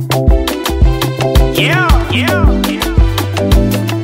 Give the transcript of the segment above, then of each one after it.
Yeah, yeah, yeah.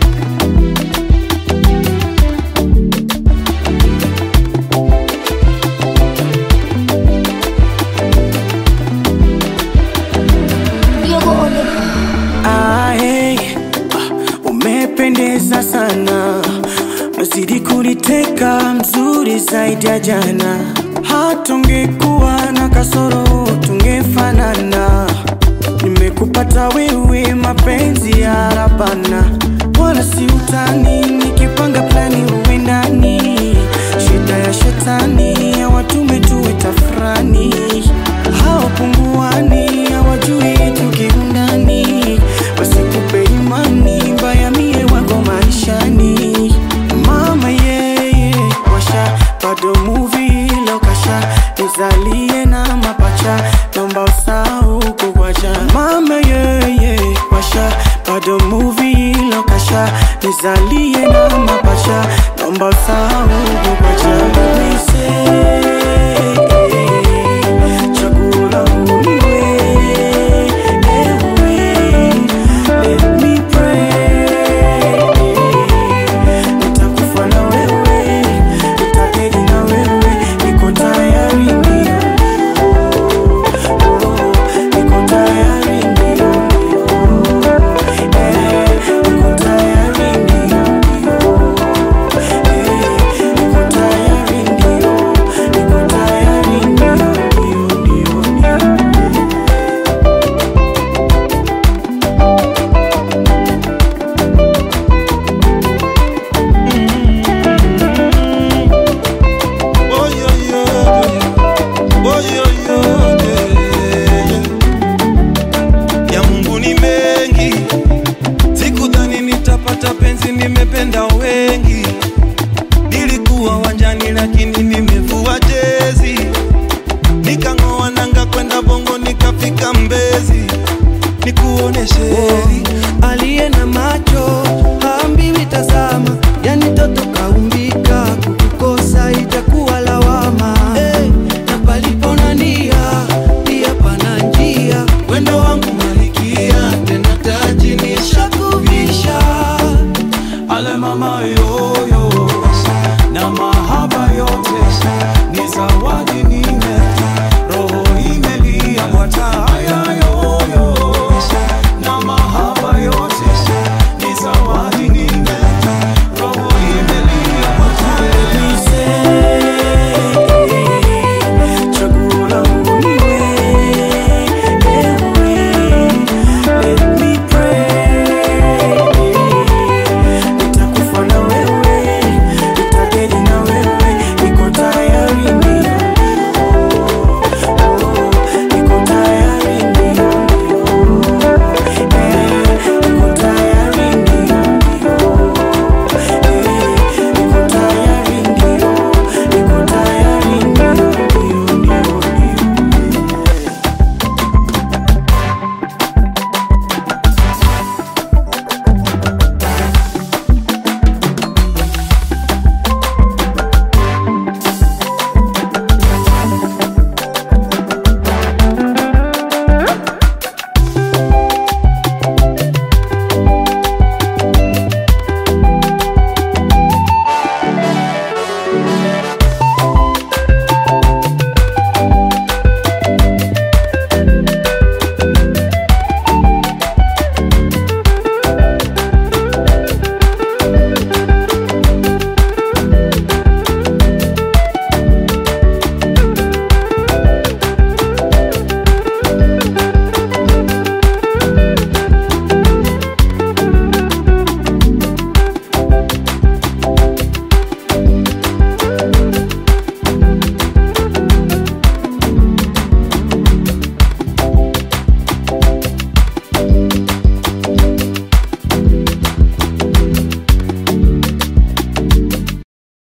Ah, hey, ah, umependeza sana, nazidi kuniteka, mzuri zaidi ya jana. Hata ungekuwa na kasoro tungefanana. Nimekupata wewe, mapenzi ya rabana, wala si utani. Nikipanga plani uwe ndani, shida ya shetani hawatume tuwe tafrani, hawapunguani, hawajui tukiundani, wasikupe imani mbaya, mie wako maishani. Mama yeye washa bado movie lokasha nizalie na mapacha naomba usahau kukwacha mama yeye washa bado movie lokasha nizalie na mapacha naomba usahau kukwacha Nise, chaguo langu ni wewe, ewe, let me pray nitakufa na wewe, nitaketi na wewe, niko tayari ndio, oh, niko tayari ndio, eh, niko tayari ndio, eh, niko tayari ndio, niko tayari ndio, ndio, ndio, ndio. Oh, yo, yo, yo. Oh, yo, yo, yeah, yeah. Ya Mungu ni mengi, sikudhani nitapata penzi, nimependa wengi. Nilikuwa wanjani lakini nimevua jezi, nikang'oa nanga kwenda Bongo nikafika Mbezi, nikuoneshe heri aliye na macho haambiwi tazama, yani toto kaumbika, kukukosa itakuwa lawama. Hey, na palipo na nia pia pana njia, wendo wangu